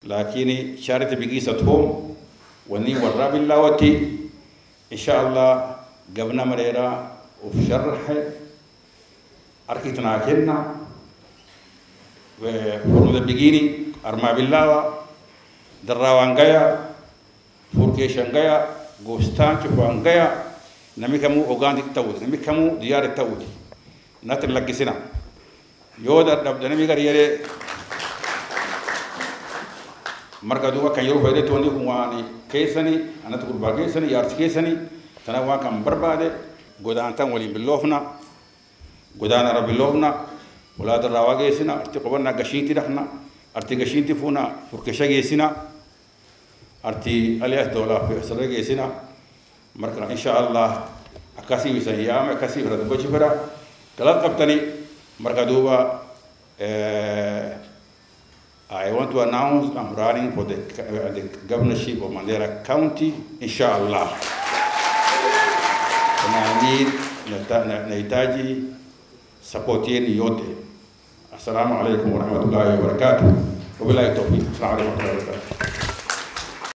lakini charity begins at home wani warra billawati insha Allah gabna mareera uf sharxe arkitna kenna from the beginning arma billawa darrawangaya furkeshangaya gostancho fangaya nami kamu ogandik tawudi nami kamu diyare tawudi natir laggisina yoo dadhabde nami gar yere marka duba kan yeroo fayde tooni kun waani keessani anatti gurbaa keessani yaarsi keessani tana waan kan barbaade godaantan waliin billoofna godaanara billoofna walaadarraa waa geessina arti qobannaa gashiinti dhaqna arti gashiinti fuuna furkesha geessina arti alias doolaaf sirra geessina marka insha allah akkasii isan yaame akkasii fira gochi fira galat qabtani marka duuba I want to announce I'm running for the, uh, the governorship of Mandera County, inshallah. And I need nahitaji support yenu yote. Assalamu alaikum warahmatullahi wabarakatuh. Wabillahi tawfiq. Assalamu alaikum warahmatullahi wabarakatuh.